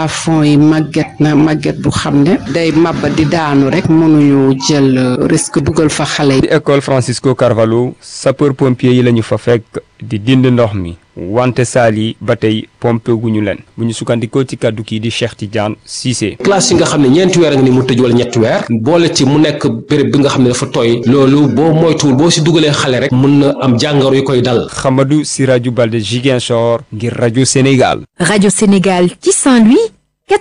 plafond yi màgget na màgget bu xam ne day mabba di daanu rek mënuñu jël risque dugal fa xale di yi école Francisco Carvalho sapeur pompier yi la ñu fa fekk di dind ndox mi wante saal yi ba tey pompé guñu leen bu ñu sukkandikoo ci kàddu kii di Cheikh Tidiane Cissé. classe yi nga xam ne ñeenti weer nga ni mu tëj wala ñetti weer boole ci mu nekk béréb bi nga xam ne dafa tooy loolu boo moytuwul boo si dugalee xale rek mun na am jàngoro yu koy dal Xamadou Siraju Balde Ziguinchor ngir rajo Sénégal. Radio Sénégal ci Saint-Louis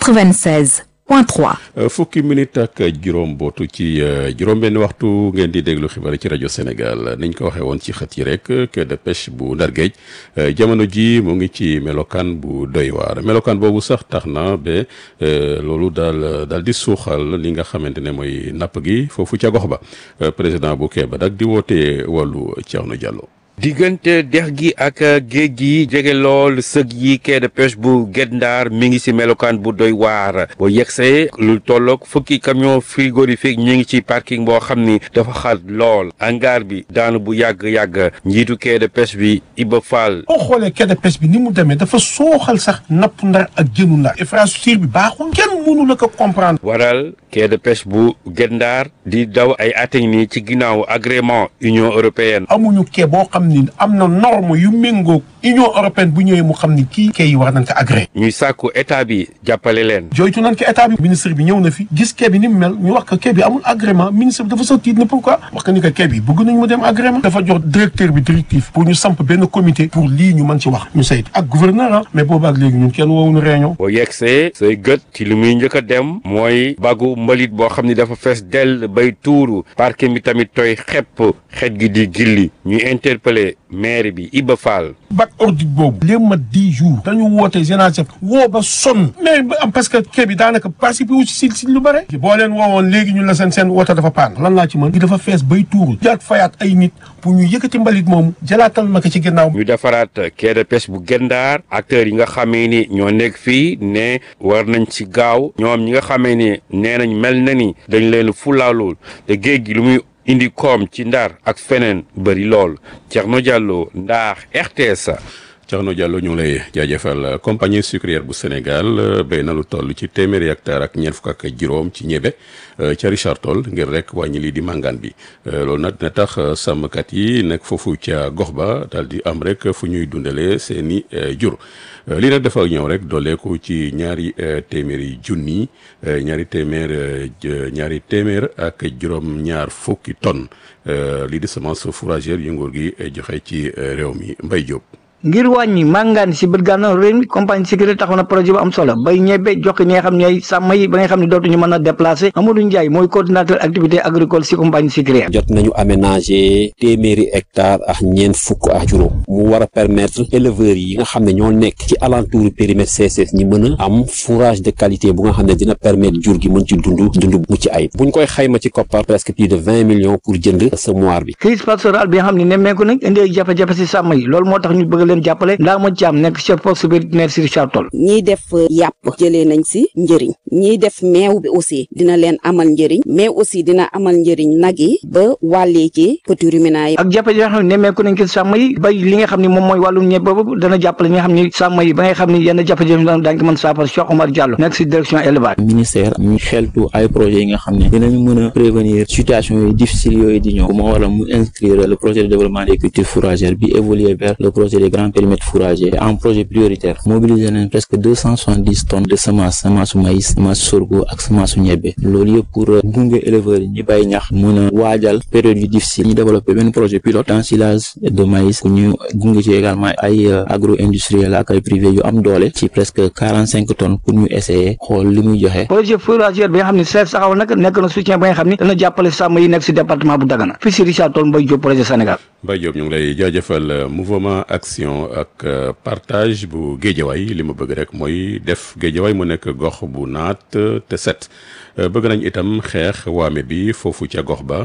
96.3. fukki minute ak juróom bootu ci juróom-benn waxtu ngeen di déglu xibaar ci rajo Sénégal niñ ko waxee woon ci xët yi rek quai de pêche bu Ndar Géej jamono ji mu ngi ci melokaan bu doy waar melokaan boobu sax tax na ba loolu daal daal di suuxal li nga xamante ne mooy napp gi foofu ca gox ba président bu quai ba nag di woote wàllu Thierno Diallo. diggante dex gi ak géej gi jege lool sëg yi quai de pêche bu Guet Ndar mi ngi ci melokaan bu doy waar boo yegsee lu tolloog fukki camion frigorifique ñu ngi ci parking boo xam ni dafa xat lool hangar bi daanu bu yàgg-yàgg njiitu quai de pêche bi Iba Fall boo xoolee quai de pêche bi ni mu demee dafa sooxal sax napp ndar ak jënu ndar infrastructure bi baaxul kenn mënu la ko comprendre waral quai de pêche bu Guet Ndar di daw ay ateñ ni ci ginnaaw agrément Union européenne amuñu quai boo xam ni am na norme yu méngoog union européenne bu ñëwee mu xam ni kii quai yi war nañ ko agréé ñuy sàkku état bi jàppale leen jooytu nañ ko état bi ministre bi ñëw na fi gis quai bi ni mu mel ñu wax ko quai bi amul agrément ministre bi dafa sa tiit ne pourquoi wax ko ni ko quai bi bëgg nañ mu dem agrément dafa jox directeur bi directive pour ñu samp benn comité pour lii ñu mën ci wax ñu saytu ak gouverneur ah mais boobu ak léegi ñun kenn woowuñu réunion boo yegsee say gët ci li muy njëkk a dem mooy bagu mbalit boo xam ni dafa fees dell bay tuuru parquet mi tamit tooy xepp xet gi di gilli ñuy interpeller maire bi Iba Fall bac ordinaire boobu léegi ma dix jours dañu woote génération woo ba sonn mais ba am parce que quai bi daanaka participé wu si si lu bare boo leen woowoon léegi ñu la seen seen woto dafa paan lan laa ci mën gi dafa fees bay tuuru jaat fayaat ay nit pour ñu yëkkati mbalit moomu jalaatal ma ko ci ginnaaw ñu defaraat quai de pêche bu Guet Ndar acteurs yi nga xamee ni ñoo nekk fii ne war nañ ci gaaw ñoom ñi nga xamee ni nee nañ mel na ni dañ leen fulaalul te géej gi lu muy indi koom ci Ndar ak feneen bëri lool Thierno Diallo Ndar RTS. Thierno Diallo ñu ngi lay jaajëfal compagnie sucrière bu Sénégal béy na lu toll ci téeméeri hectare ak ñeent fukk ak juróom ci ñebe ca Richard Toll ngir rek wàññi lii di màngaan bi loolu nag dina tax sàmmkat yi nekk foofu ca gox ba daal di am rek fu ñuy dundalee seeni jur lii nag dafa ñëw rek dooleeku ci ñaari téeméeri junni ñaari téeméer ñaari téeméer ak juróom-ñaar fukki tonnes lii di semence fourragère yu nguur gi joxe ci réew mi Mbay Jóob ngir wàññi màngaan si bët gànnaaw réew mi compagnie sécurité taxaw na projet bu am solo bay ñebe jox ñi nga xam ne ay sàmm yi ba nga xam ne dootuñu mën a déplacé Amadou Ndiaye mooy coordinateur activité agricole si compagnie sécurité jot nañu aménager téeméeri hectare ak ñeent fukk ak juróom mu war a permettre éleveurs yi nga xam ne ñoo nekk ci alentour périmètre CSS ñi mën a am fourrage de qualité bu nga xam ne dina permettre jur gi mën ci dund dund mu ci ayib buñ koy xayma ci koppar presque plus de vingt millions pour jënd semoir bi crise pastorale bi nga xam ne nemmeeku nañ indi ay jafe-jafe si sàmm yi loolu moo tax ñu bëgg leen jàppale ndaa ma caam nekk chef poste vétérinaire si Richard Toll ñiy def yàpp jëlee nañ si njëriñ ñiy def meew bi aussi dina leen amal njëriñ mais aussi dina amal njëriñ nag yi ba wàllee ci petit ruminant yi ak jafe-jafe yoo xam ne nemmeeku nañ ko sàmm yi bay li nga xam ne moom mooy wàllum ñebe boobu dana jàppale ñi nga xam ne sàmm yi ba nga xam ne yenn jafe-jafe daañu ko mën saafara Cheikh Omar Diallo nekk si direction élevage ministère ñu xeltu ay projets yi nga xam ne dinañu mën a prévenir situation yooyu difficiles yooyu di ñëw moo waral mu inscrire le projet de développement des cultures fourragères bi évoluer vers le projet des grands périmètres fourragers en projet prioritaire mobiliser nañ presque deux cent soixante-dix tonnes de semence semence maïs semence sorgho ak semence ñebe loolu yëpp pour gunge éleveurs yi ñi bay ñax mën a waajal période yu difficile ñu développé benn projet pilote d'ensilage de maïs ñu gunge ci également ay agro industriel ak ay privé yu am doole ci presque quarante cinq tonnes pour ñu essayer xool li muy joxe projet fourragère bi nga xam ne chef saxawal nag nekk na soutien ba nga xam ne dana jàppale sàmm yi nekk si département bu Dagana fii si Richard Toll Mbaye Diop projet Sénégal Mbaye Diop ñu ngi lay jaajëfal mouvement action ak partage bu géejawaay li ma bëgg rek mooy def géejawaay mu nekk gox bu naat te set bëgg nañ itam xeex waame bi foofu ca gox ba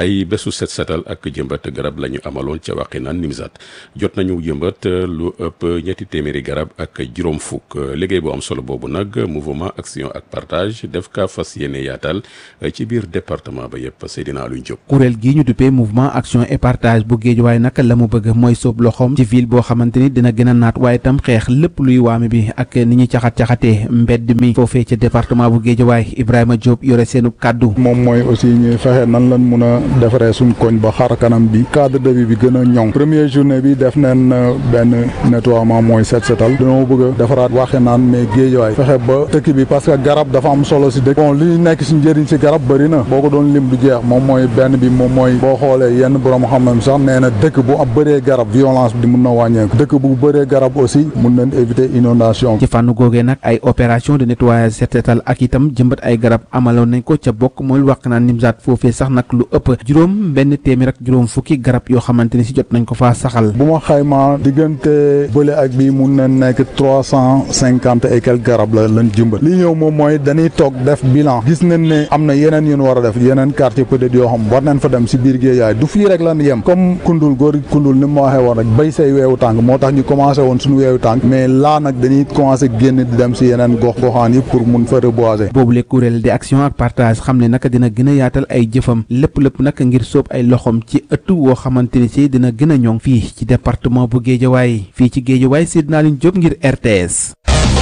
ay bésu set setal ak jëmbat garab la ñu amaloon ca Wakhinane Nimzatt jot nañu jëmbat lu ëpp ñetti téeméeri garab ak juróom fukk liggéey bu am solo boobu nag mouvement action ak partage def ka fas yéene yaatal ci biir département ba yëpp Seydina Alioune Diop. kuréel gii ñu duppee mouvement action et partage bu Géejawaay nag la mu bëgg mooy sóob loxoom ci ville boo xamante ni dina gën a naat waaye tam xeex lépp luy waame bi ak ni ñuy caxat caxatee mbedd mi foofee ca département bu Géejawaay Ibrahima Diop yore seenu kàddu. moom mooy aussi ñuy fexe nan lañ mun a defaree suñ koñ ba xar kanam bi cadre de vie bi gën a ñoŋ première journée bi def nañ benn nettoiement mooy set setal dañoo bëgg a defaraat Wakhinane mais Géejawaay fexe ba dëkk bi parce que garab dafa am solo si dëkk bon li nekk si njëriñ si garab bëri na boo ko doon lim du jeex moom mooy benn bi moom mooy boo xoolee yenn borom xam-xam sax nee na dëkk bu am bëree garab violence bi di mun na wàññeeku dëkk bu bëree garab aussi mun nañ éviter inondation ci fànn googee nag ay opération de nettoyage set setal ak itam jëmbat ay garab amaloon nañ ko ca bokk mooy Wakhinane Nimzatt foofee sax nag lu ëpp juróom benn téeméer ak juróom fukki garab yoo xamante ni si jot nañ ko faa saxal. bu ma xaymaa diggante bële ak bii mun na nekk trois cent cinquante et quelques garab la lañ jëmbat li ñëw moom mooy dañuy toog def bilan gis nañ ne am na yeneen yu ñu war a def yeneen quartier peut-être yoo xam war nañ fa dem si biir Géejawaay du fii rek lan yem comme kundul góor kundul ni ma waxee woon rek béy say weewu tànk moo tax ñu commencé woon suñu weewu tànk mais laa nag dañuy commencé génn di dem si yeneen gox goxaan yi pour mun fa reboiser. boobu le kuréel di action ak partage xam ne naka dina gën a yaatal ay jëfam lépp lépp nag ngir sóob ay loxom ci ëttu woo xamante ni si dina gën a ñoŋ fii ci département bu Géejawaay fii ci Géejawaay Seydina Alioune Diop ngir RTS.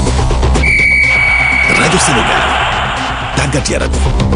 rajo Sénégal tàggat yaram.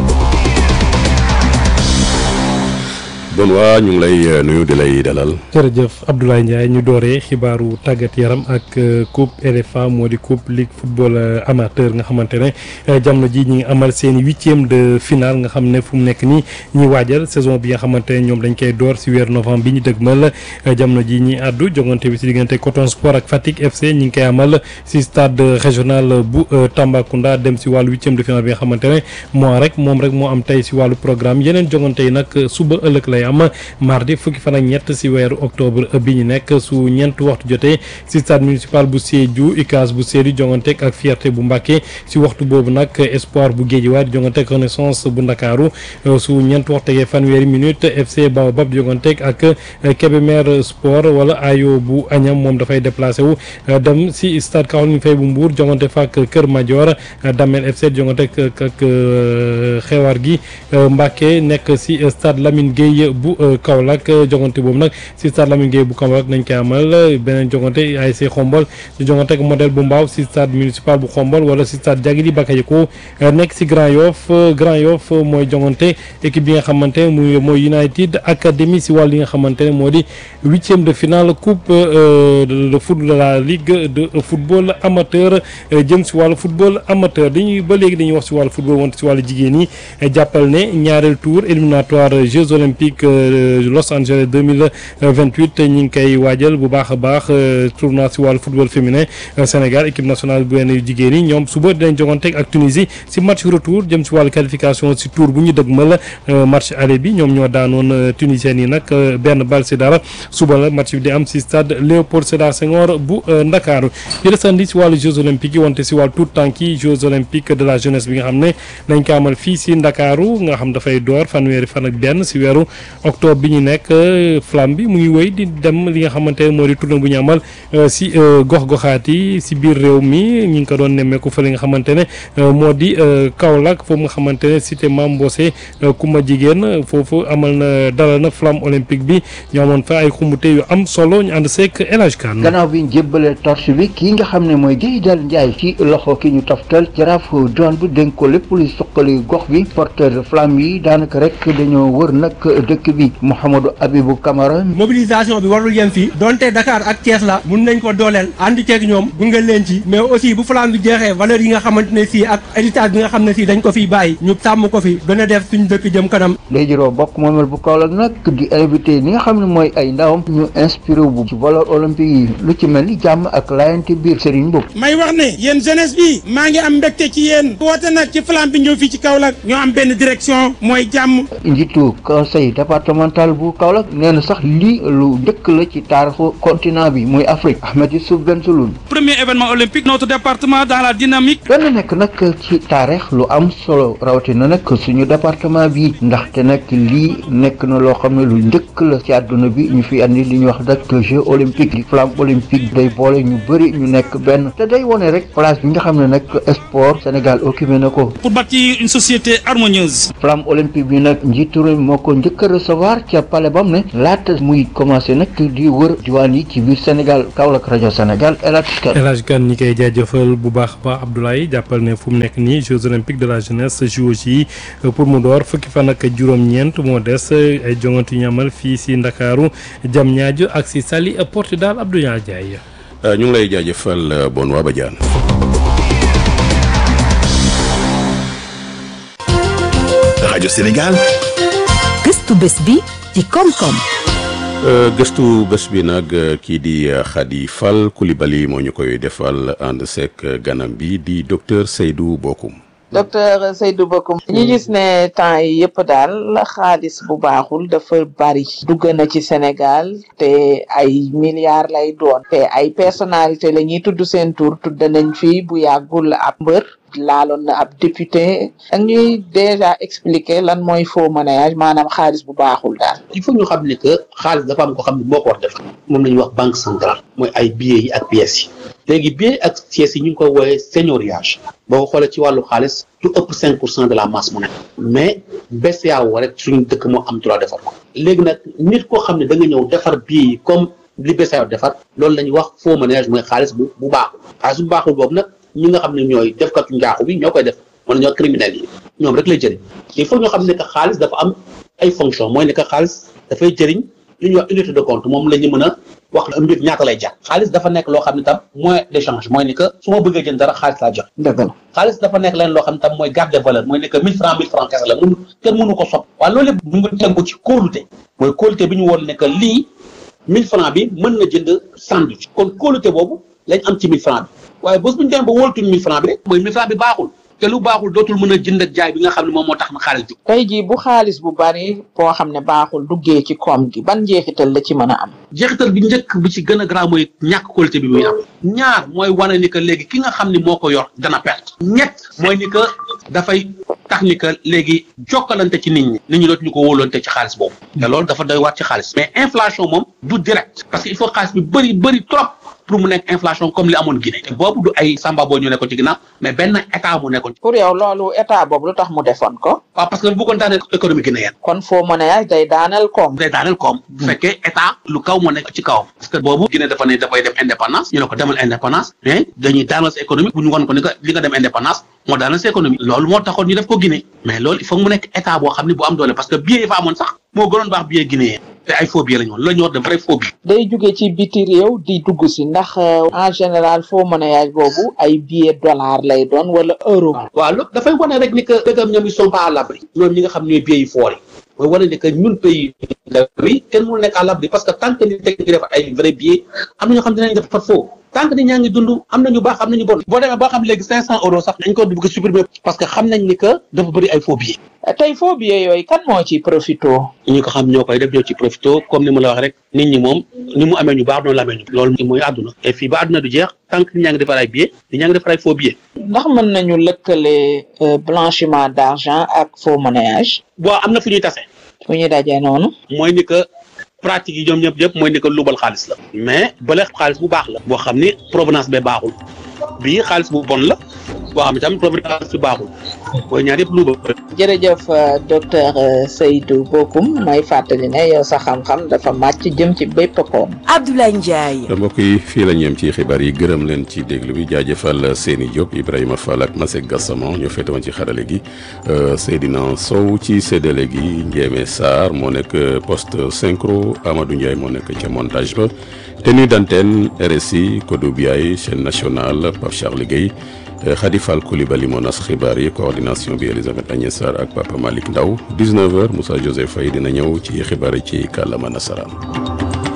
bon waa ñu ngi lay nuyu di lay dalal. jërëjëf Abdoulaye Ndiaye ñu dooree xibaaru tàggat yaram ak coupe RFA moo di coupe ligue football amateur nga xamante ne jamono ji ñi ngi amal seen huitième de finale nga xam ne fu mu nekk nii ñi waajal saison bi nga xamante ne ñoom dañ koy door si weer novembre bi ñu dëgmal jamono ji ñi àddu jogante bi si diggante Coton Sport ak Fatick FC ñi ngi koy amal si stade régional bu Tambacounda dem si wàllu huitième de finale bi nga xamante ne moo rek moom rek moo am tey si wàllu programme yeneen jogante yi nag suba ëllëg lay am mardi fukki fan ak ñett si weeru octobre bi ñu nekk su ñeent waxtu jotee si stade municipal bu Sédhiou UCAS bu Sédhiou jonganteeg ak fierté bu Mbacké si waxtu boobu nag espoir bu Guédiawaye jonganteeg renaissance bu Ndakaaru su ñeent waxtu tegee fanweeri minute FC Baobab jonganteeg ak Kébémer sport wala ayo bu Agnam moom dafay déplacé wu dem si stade Caroline Faye bu Mbour jongante fa ak Kër Madior Damel FC jonganteeg ak xewaar gi Mbacké nekk si stade Lamine Gueye bu Kaolack jongante boobu nag si stade Lamine Gueye bu Kaolack nañ koy amal beneen jongante ASC Xombol di jongante ak modèle bu Mbaaw si stade municipal bu Xombol wala si stade Jagiri Bakayoko nekk si Grand Yoff Grand Yoff mooy jongante équipe bi nga xamante ne muy mooy United Academy si wàll yi nga xamante ne moo di huitième de finale coupe de foot de la ligue de football amateur jëm si wàllu football amateur dañuy ba léegi dañuy wax si wàllu football wante si wàllu jigéen ñi jàppal ne ñaareel tour éliminatoire Jeux olympiques Los Angeles 2028 ñi ngi koy waajal bu baax a baax tournoi si wàllu football féminin Sénégal équipe nationale bu yenn jigéen yi ñoom suba dinañ joganteeg ak Tunisie si match retour jëm si wàllu qualification si tour bu ñu dëgmal match aller bi ñoom ñoo daanoon tunisiens yi nag benn bal si dara suba la match bi di am si stade Léopold Sédar Senghor bu Ndakaaru di desandi si wàllu Jeux olympiques yi wante si wàllu tout tànk yi Jeux olympiques de la jeunesse bi nga xam ne dañ ko amal fii si Ndakaaru nga xam dafay door fanweeri fan ak benn si weeru octobre bi ñu nekk flamme bi mu ngi wéy di dem li nga xamante ne moo di tournée bu ñu amal si gox-goxaat yi si biir réew mi ñu ngi ko doon nemmeeku fa li nga xamante ne moo di Kaolack foofu nga xamante ne cité Mame Mbose Kuma jigéen foofu amal na dalal na flamme olympique bi ñu amoon fa ay xumbute yu am solo ñu ànd seek El Hadj Kane gannaaw bi ñu jébbalee torche bi kii nga xam ne mooy Guèye Dal Ndiaye ci loxo ki ñu toftal jaraaf doon bi dénk ko lépp luy suqali gox bi porteur de flamme yi daanaka rek dañoo wër nag dëkk bi Mouhamadou Abibou Camara mobilisation bi warul yem fii donte Dakar ak Thiès la mun nañ ko dooleel ànd ceeg ñoom gunge leen ci mais aussi bu flamme bi jeexee valeur yi nga xamante ne si ak héritage bi nga xam ne si dañ ko fiy bàyyi ñu sàmm ko fi gën a def suñu dëkk jëm kanam day jiroo bokk moomel bu Kaolack nag di invité ni nga xam ne mooy ay ndawam ñu inspiré bu ci valeur olympique yi lu ci mel ni jàmm ak laayante biir Serigne Mboup may wax ne yéen jeunesse bi maa ngi am mbégte ci yéen woote nag ci flamme bi ñëw fii ci Kaolack ñoo am benn direction mooy jàmm njiitu conseil départemental bu Kaolack nee na sax lii lu njëkk la ci taarixu continent bi muy Afrique Ahmed Youssouf Bengelloune premier événement olympique notre département dans la dynamique dana nekk nag ci taarix lu am solo rawatina nag suñu département bi ndaxte nag lii nekk na loo xam ne lu njëkk la ci àdduna bi ñu fi andi li ñuy wax nag jeu olympique di flamme olympique day boole ñu bëri ñu nekk benn te day wone rek place bi nga xam ne nag sport Sénégal occupé na ko pour bâtir une société harmonieuse flamme olympique bi nag njiitu réew mi moo ko njëkk a recevoir ca palais bam ne laata muy commencé nag di wër diwaan yi ci biir Sénégal Kaolack rajo Sénégal El Hadj Kane El Hadj Kane ñi koy jaajëfal bu baax ba Abdoulaye jàppal ne fu mu nekk nii Jeux olympiques de la jeunesse JOJ yi pour mu door fukki fan ak juróom-ñeent moo des ay jongante yu ñu amal fii si Ndakaaru jam ñaajo ak si Saly Portudal Abdoulaye Ndiaye. ñu ngi lay jaajëfal bon waa Badiane. rajo Sénégal. gëstu bés bi ci koom-koom. gëstu bés bi nag kii di Khady Fall Coulibaly moo ñu koy defal ànd seek ganam bi di docteur Seydou Bokoum. docteur Seydou Bokoum ñu gis ne temps yi yëpp daal xaalis bu baaxul dafa bari dugg na ci Sénégal te ay milliards lay doon te ay personnalité la ñuy tudd seen tur tudd nañ fi bu yàggul ab mbër laaloon na ab député ak ñuy déjà expliquer lan mooy faux monnayage maanaam xaalis bu baaxul daal il faut ñu xam ne que xaalis dafa am ko xam ne moo ko war def moom la ñuy wax banque centrale mooy ay billets yi ak pièces yi léegi billets ak pièces yi ñu ngi koy wooyee seigneuriage boo ko xoolee ci wàllu xaalis du ëpp cinq pour cent de la masse monétaire mais BCEAO rek suñu dëkk moo am droit defar ko léegi nag nit koo xam ne da nga ñëw defar billets yi comme li BCEAO defar loolu la ñuy wax faux monnayage mooy xaalis bu bu baaxul xaalis bu baaxul boobu nag ñi nga xam ne ñooy defkatu njaaxu bi ñoo koy def wala ñoo criminels yi ñoom rek lay jëriñ il faut ñoo xam ne que xaalis dafa am ay fonction mooy ne que xaalis dafay jëriñ li ñuy wax unité de compte moom la ñu mën a wax mbir ñaata lay jar xaalis dafa nekk loo xam ne tam moyen d'échange mooy ni que su ma bëggee jënd dara xaalis laa jox dëgg la xaalis dafa nekk leen loo xam ne tam mooy garde valeur mooy ne que mille francs mille francs kese la mënu kenn mënu ko sopp waaye loolu yëpp mu ngi tegu ci kóolute mooy kóolute bi ñu woon ne que lii mille francs bi mën na jënd sandwich kon kóolute boobu lañ am ci mille francs bi waaye bés bu ñu demee ba wóoltuñ mille francs bi rek mooy mille francs bi baaxul te lu baaxul dootul mën a jënd ak jaay bi nga xam ne moom moo tax na xaalis jóg tey jii bu xaalis bu bari boo xam ne baaxul duggee ci koom gi ban njeexital la ci mën a am jeexital bi njëkk bi ci gën a garaaw mooy ñàkk qualité bi muy am ñaar mooy wane ni que léegi ki nga xam ni moo ko yor dana perte ñett mooy ni que dafay tax ni que léegi jokkalante ci nit ñi nit ñi dootuñu ko wóolante ci xaalis boobu te loolu dafa doy waat ci xaalis mais inflation moom du direct parce que il faut xaalis bi bëri bëri trop pour mu nekk inflation comme li amoon Guinée te boobu du ay samba boo ñu nekkoon ci ginnaaw mais benn état mu nekkoon pour yow loolu état boobu lu tax mu defoon ko waaw parce que bu ko daaneel économie guinéenne kon faux monnayage day daaneel koom day daaneel koom bu fekkee état lu kaw moo nekk ci kawam parce que boobu Guinée dafa ne dafay dem indépendance ñu ne ko demal indépendance mais dañuy daaneel sa économie bu ñu won ko ni que li nga dem indépendance moo daaneel sa économie loolu moo taxoon ñu def ko Guinée mais loolu il faut mu nekk état boo xam ne bu am doole parce que billet yi fa amoon sax moo gënoon baax billet guinéen te ay faux billets la ñu woon la ñu war de vrai faux billets day jóge ci biti réew di dugg si ndax en général faux monnayage boobu ay billet dollar lay doon wala euro waaw loolu dafay wane rek ni que dëggam ñoom ils sont pas à l'abri ñoom ñi nga xam ñooy billets yi foor yi mooy wane ni que ñun pays bi kenn mënul nekk à l'abri parce que tant que nit teg ngi def ay vrai billets am na ñoo xam dinañ def fat faux tant que nit ñaa ngi dund am nañu baax am nañu bon boo demee boo xam léegi cinq cent euros sax dañ ko bëgg supprimer parce que xam nañ ni que dafa bëri ay faux billets tey faux billets yooyu kan moo ci profito ñi ko xam ñoo koy def ñoo ci profito comme ni ma la wax rek nit ñi moom ni mu amee ñu baax noonu la amee ñu loolu mooy àdduna et fii ba àdduna du jeex tant que nit ñaa ngi defar ay billets nit ñaa ngi defar ay faux billets ndax mën nañu lëkkale blanchiment d'argent ak faux monnayage bon am na fu ñuy tase fu ñuy dajee noonu mooy ni que pratique yi ñoom ñëpp ñëpp mooy ni que lubal xaalis la mais bële xaalis bu baax la boo xam ni provenance bee baaxul bii xaalis bu bon la boo xam ne tamit provenance bi baaxul mooy ñaar yëpp lubal jërëjëf docteur Seydou Bokoum may fàttali ne yow sa xam-xam dafa màcc jëm ci bépp koom Abdoulaye Ndiaye mbokk yi fii la ñu yem ci xibaar yi gërëm leen ci déglu bi jaajëfal Seni Diop Ibrahima Fall ak Masek Gassama ñoo féete woon ci xarale gi Seydina Sow ci séddale gi Ndiémé Sarr moo nekk poste synchro Amadou Ndiaye moo nekk ca montage ba tenue d'antenne RSI Kodou Biaye chaîne nationale Pape Charles Guèye Khady Fall Coulibaly moo nas xibaar yi coordination bi Elisabeth Agnès Sarr ak Papa Malick Ndaw 19h Moussa Joseph Faye dina ñëw ci xibaar yi ci kàllaama nasaraan